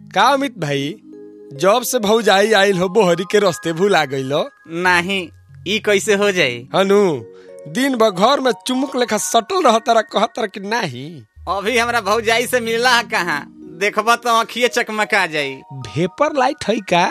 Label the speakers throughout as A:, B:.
A: का अमित भाई जब से भौजाई आइल हो बोहरी के रस्ते भूला गइल
B: नाही ई कैसे हो जाई
A: हनु दिन भर घर में चुमुक लेखा सटल रहता कहतर कि नाही
B: अभी हमरा भौजाई से मिलला है कहाँ देखबा तो आँखिए चकमका जाई
A: भेपर लाइट है का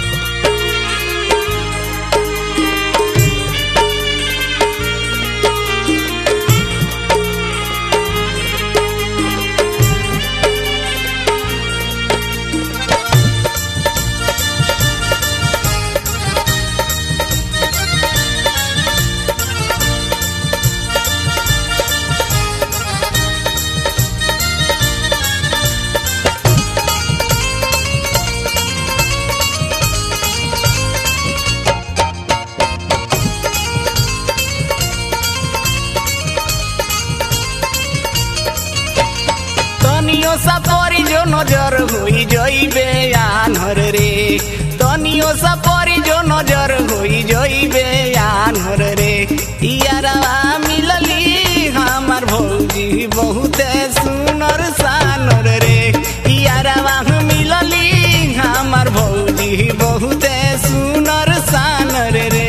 B: तनियो सा परी जो नजर हुई जइबे आन्हर रे तनियो सा परी जो नजर हुई जइबे आन्हर रे यारवा मिलली हमार भौजी बहुते सुनर सानर रे यारवा मिलली हमार भौजी बहुते सुनर सानर रे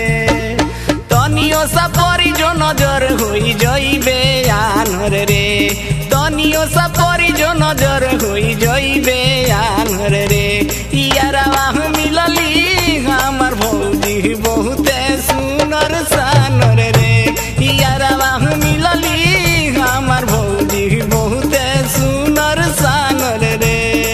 B: तनियो सा परी जो नजर होई जइबे आन्हर रे तनियो सा परी जो नजर होई जइबे आन्हर रे यारवा मिलली हमर भौजी बहुते सुनर सानर रे यारवा मिलली हमर भौजी बहुते सुनर सानर रे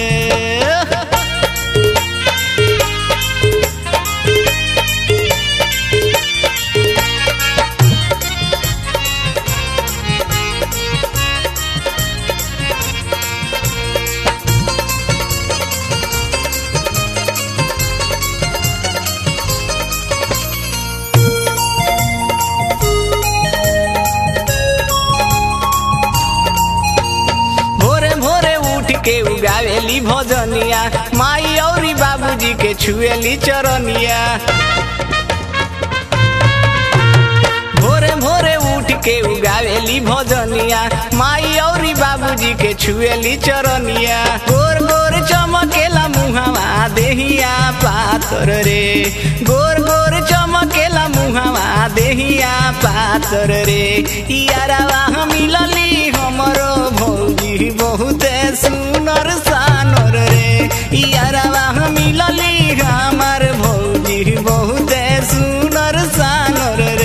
B: भोरे भोरे उठ के उगावेली भजनिया माई औरी बाबूजी के छुएली चरनिया भोरे भोरे उठ के उगावेली भजनिया माई औरी बाबूजी के छुएली चरनिया गोर गोर चमकेला मुहावा देहिया पातर रे गोर गोर चमकेला मुहावा देहिया पातर रे यारवा मिलली हमरो भौजी बहुते सुनर सानर रे यारवा मिलली हमार भौजी बहुते सुनर सानर रे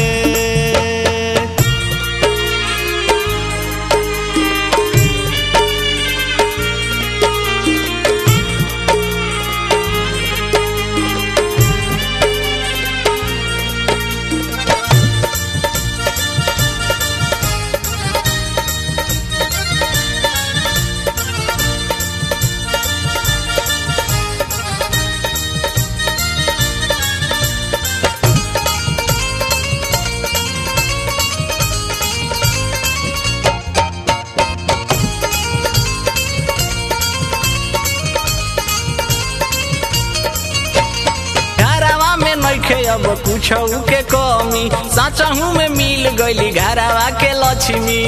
B: घरवा में नइखे अब कुछ के कमी साचहू में मिल गईली घरवा के लक्ष्मी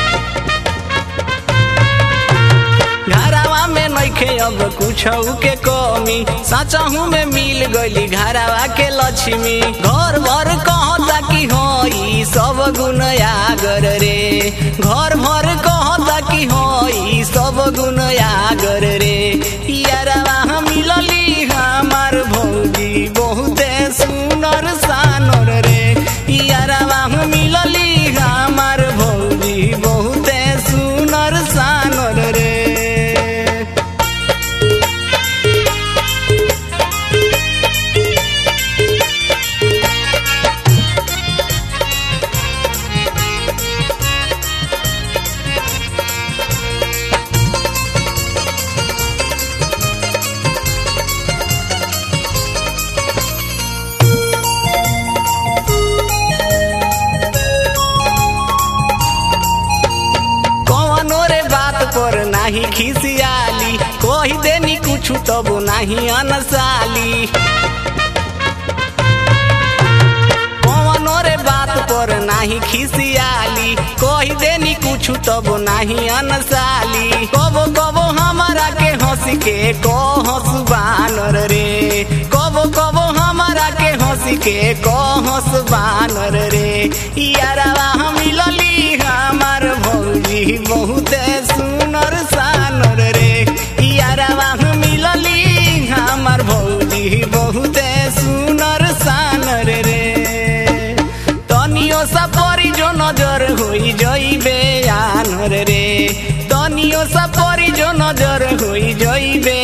B: घरवा में नइखे अब कुछ के कमी साचहू में मिल गईली घरवा के लक्ष्मी घर भर कहता कि हो ई सब गुण आगर रे घर भर कहता कि हो ई सब गुण आगर रे यारवा मिलली हमार भौजी बहुते सुनर सानर रे यारवा मिलली हमार भौजी बहुते सुनर सानर रे कौनो रे बात पर नाही खिसियाली कही देनी कुछ तब नाही अनसाली कौनो रे बात पर नाही खिसियाली कही देनी कुछ तब नाही अनसाली कबो कबो हमारा के हंसी के को के कहस बानर रे यारवा मिलली हमार भौजी बहुते सुनर सानर रे यारवा मिलली हमार भौजी बहुते सुनर सानर रे तनियो सा परी जो नजर होई जइबे आनर रे तनियो सा परी जो नजर होई जइबे